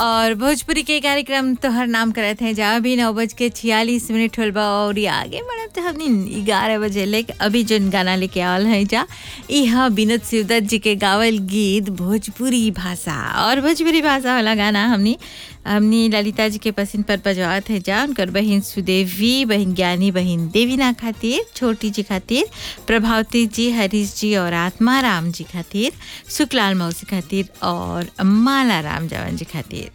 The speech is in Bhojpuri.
और भोजपुरी के कार्यक्रम तोहर नाम करत हैं जहाँ भी नौ बज के छियालीस मिनट होल बा और ये आगे बढ़त तो हमने ग्यारह बजे ले अभी जोन गाना लेके आवल है जा यह विनोद शिवदत्त जी के गावल गीत भोजपुरी भाषा और भोजपुरी भाषा वाला गाना हमने हमने ललिता जी के पसंद पर बजवात है जा उनकर बहन सुदेवी बहन ज्ञानी बहन देवीना खातिर छोटी जी खातिर प्रभावती जी हरीश जी और आत्मा राम जी खातिर सुखलाल मौसी खातिर और माला राम जवान जी खातिर